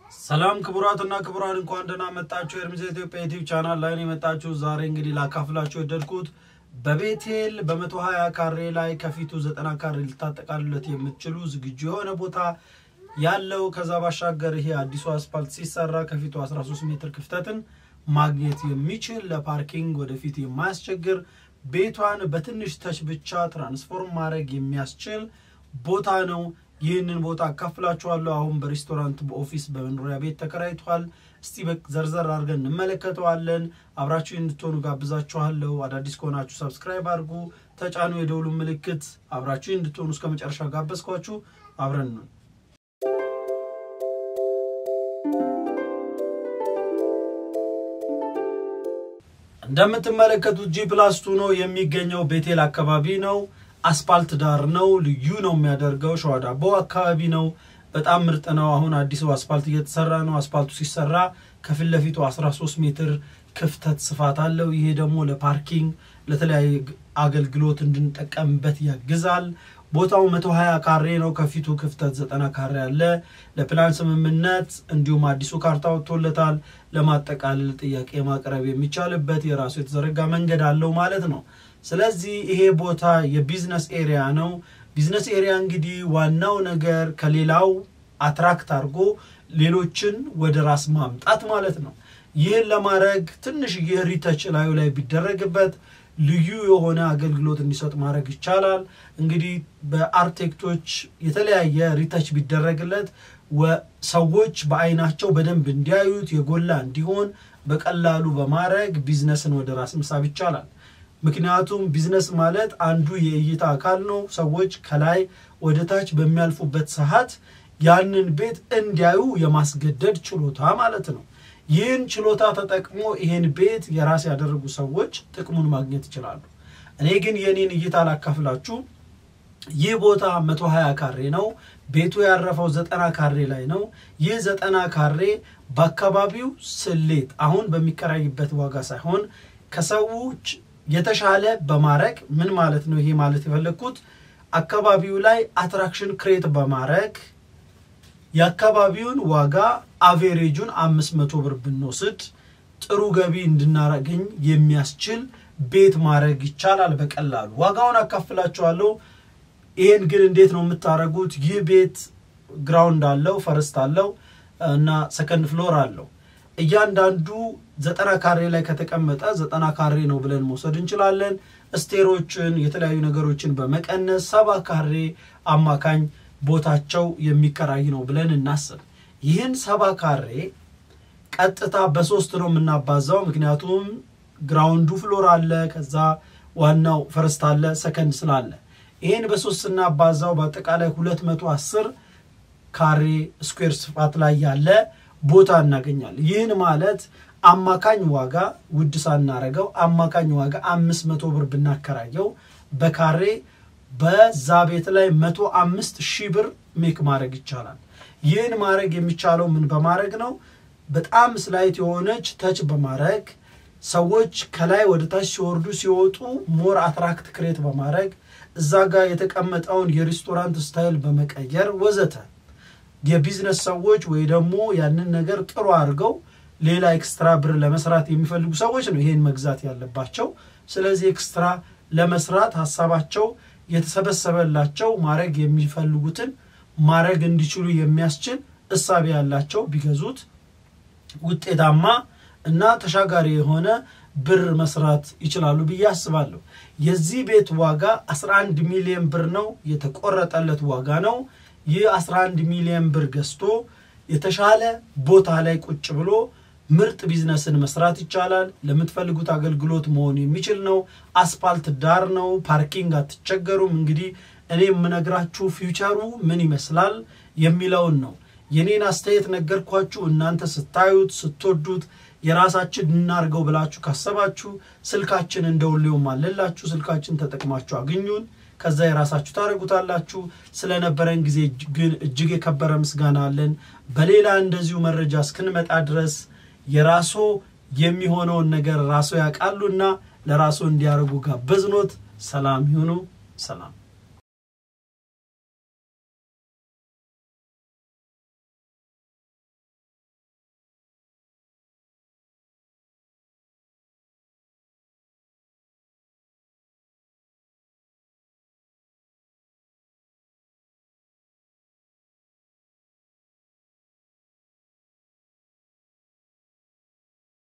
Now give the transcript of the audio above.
ሰላም ክቡራትና ክቡራን እንኳን ደህና መጣችሁ። ኤርሚዝ ኢትዮጵያ ዩቲዩብ ቻናል ላይ ነው የመጣችሁ። ዛሬ እንግዲህ ላካፍላችሁ የወደድኩት በቤቴል በመቶ ሀያ ካሬ ላይ ከፊቱ ዘጠና ካሬ ልታጠቃልለት የምትችሉ ዝግጁ የሆነ ቦታ ያለው ከዛ ባሻገር ይሄ አዲሱ አስፓልት ሲሰራ ከፊቱ 13 ሜትር ክፍተትን ማግኘት የሚችል ለፓርኪንግ ወደፊት የማያስቸግር ቤቷን በትንሽ ተች ብቻ ትራንስፎርም ማድረግ የሚያስችል ቦታ ነው። ይህንን ቦታ አካፍላችኋለሁ። አሁን በሬስቶራንት፣ በኦፊስ፣ በመኖሪያ ቤት ተከራይቷል። እስቲ ዘርዘር አድርገን እንመለከተዋለን። አብራችሁ እንድትሆኑ ጋብዛችኋለሁ። አዳዲስ ከሆናችሁ ሰብስክራይብ አድርጉ፣ ተጫኑ የደውሉ ምልክት። አብራችሁ እንድትሆኑ እስከ መጨረሻ ጋበዝኳችሁ። አብረን ነው እንደምትመለከቱት ጂ ፕላስ ቱ ነው የሚገኘው። ቤቴል አካባቢ ነው። አስፓልት ዳር ነው። ልዩ ነው የሚያደርገው። ሸዋ ዳቦ አካባቢ ነው። በጣም ምርጥ ነው። አሁን አዲሱ አስፓልት እየተሰራ ነው። አስፓልቱ ሲሰራ ከፊት ለፊቱ 13 ሜትር ክፍተት ስፋት አለው። ይሄ ደግሞ ለፓርኪንግ ለተለያየ አገልግሎት እንድንጠቀምበት ያግዛል። ቦታው 120 ካሬ ነው። ከፊቱ ክፍተት 90 ካሬ አለ። ለፕላን ስምምነት እንዲሁም አዲሱ ካርታ ወጥቶለታል። ለማጠቃለል ጥያቄ ማቅረብ የሚቻልበት የራሱ የተዘረጋ መንገድ አለው ማለት ነው። ስለዚህ ይሄ ቦታ የቢዝነስ ኤሪያ ነው። ቢዝነስ ኤሪያ እንግዲህ ዋናው ነገር ከሌላው አትራክት አድርጎ ሌሎችን ወደ ራስ ማምጣት ማለት ነው። ይህን ለማድረግ ትንሽ ሪተች ላዩ ላይ ቢደረግበት ልዩ የሆነ አገልግሎት እንዲሰጥ ማድረግ ይቻላል። እንግዲህ በአርቴክቶች የተለያየ ሪተች ቢደረግለት ሰዎች በአይናቸው በደንብ እንዲያዩት የጎላ እንዲሆን በቀላሉ በማድረግ ቢዝነስን ወደ ራስ መሳብ ይቻላል። ምክንያቱም ቢዝነስ ማለት አንዱ የእይታ አካል ነው። ሰዎች ከላይ ወደ ታች በሚያልፉበት ሰዓት ያንን ቤት እንዲያዩ የማስገደድ ችሎታ ማለት ነው። ይህን ችሎታ ተጠቅሞ ይሄን ቤት የራስ ያደረጉ ሰዎች ጥቅሙን ማግኘት ይችላሉ። እኔ ግን የኔን እይታ ላካፍላችሁ። ይህ ቦታ 120 ካሬ ነው። ቤቱ ያረፈው ዘጠና ካሬ ላይ ነው። ይህ ዘጠና ካሬ በአካባቢው ስሌት አሁን በሚከራይበት ዋጋ ሳይሆን ከሰዎች የተሻለ በማድረግ ምን ማለት ነው? ይሄ ማለት የፈለግኩት አካባቢው ላይ አትራክሽን ክሬት በማድረግ የአካባቢውን ዋጋ አቬሬጁን አምስት መቶ ብር ብንወስድ ጥሩ ገቢ እንድናገኝ የሚያስችል ቤት ማድረግ ይቻላል በቀላሉ። ዋጋውን አካፍላችኋለሁ። ይሄን ግን እንዴት ነው የምታደርጉት? ይህ ቤት ግራውንድ አለው፣ ፈርስት አለው እና ሰከንድ ፍሎር አለው። እያንዳንዱ ዘጠና ካሬ ላይ ከተቀመጠ ዘጠና ካሬ ነው ብለን መውሰድ እንችላለን። ስቴሮችን የተለያዩ ነገሮችን በመቀነስ ሰባ ካሬ አማካኝ ቦታቸው የሚከራይ ነው ብለን እናስብ። ይህን ሰባ ካሬ ቀጥታ በሶስት ነው የምናባዛው። ምክንያቱም ግራውንዱ ፍሎር አለ፣ ከዛ ዋናው ፈርስት አለ፣ ሰከንድ ስላለ ይህን በሶስት ስናባዛው በአጠቃላይ 210 ካሬ ስኩዌር ስፋት ላይ ያለ ቦታ እናገኛለን። ይህን ማለት አማካኝ ዋጋ ውድ ሳናረገው አማካኝ ዋጋ አምስት መቶ ብር ብናከራየው በካሬ በዛ ቤት ላይ መቶ አምስት ሺህ ብር ሜክ ማድረግ ይቻላል። ይህን ማድረግ የሚቻለው ምን በማድረግ ነው? በጣም ስላይት የሆነች ተች በማድረግ ሰዎች ከላይ ወደ ታች ሲወርዱ ሲወጡ ሞር አትራክት ክሬት በማድረግ እዛ ጋር የተቀመጠውን የሬስቶራንት ስታይል በመቀየር ወዘተ የቢዝነስ ሰዎች ወይ ደግሞ ያንን ነገር ጥሩ አድርገው ሌላ ኤክስትራ ብር ለመስራት የሚፈልጉ ሰዎች ነው ይሄን መግዛት ያለባቸው። ስለዚህ ኤክስትራ ለመስራት ሀሳባቸው የተሰበሰበላቸው ማድረግ የሚፈልጉትን ማድረግ እንዲችሉ የሚያስችል እሳቤ ያላቸው ቢገዙት ውጤታማ እና ተሻጋሪ የሆነ ብር መስራት ይችላሉ ብዬ አስባለሁ። የዚህ ቤት ዋጋ 11 ሚሊዮን ብር ነው፣ የተቆረጠለት ዋጋ ነው። ይህ 11 ሚሊዮን ብር ገዝቶ የተሻለ ቦታ ላይ ቁጭ ብሎ ምርጥ ቢዝነስን መስራት ይቻላል። ለምትፈልጉት አገልግሎት መሆን የሚችል ነው። አስፓልት ዳር ነው። ፓርኪንግ አትቸገሩም። እንግዲህ እኔ የምነግራችሁ ፊውቸሩ ምን ይመስላል የሚለውን ነው። የኔን አስተያየት ነገርኳችሁ። እናንተ ስታዩት ስትወዱት የራሳችን እናርገው ብላችሁ ካሰባችሁ ስልካችን እንደውሌውም አለላችሁ። ስልካችን ተጠቅማችሁ አግኙን። ከዛ የራሳችሁ ታደርጉታላችሁ። ስለነበረን ጊዜ ግን እጅግ የከበረ ምስጋና አለን። በሌላ እንደዚሁ መረጃ እስክንመጣ ድረስ የራሶ የሚሆነውን ነገር ራሶ ያውቃሉና ለራሶ እንዲያደርጉ ጋበዝኖት። ሰላም ይሁኑ። ሰላም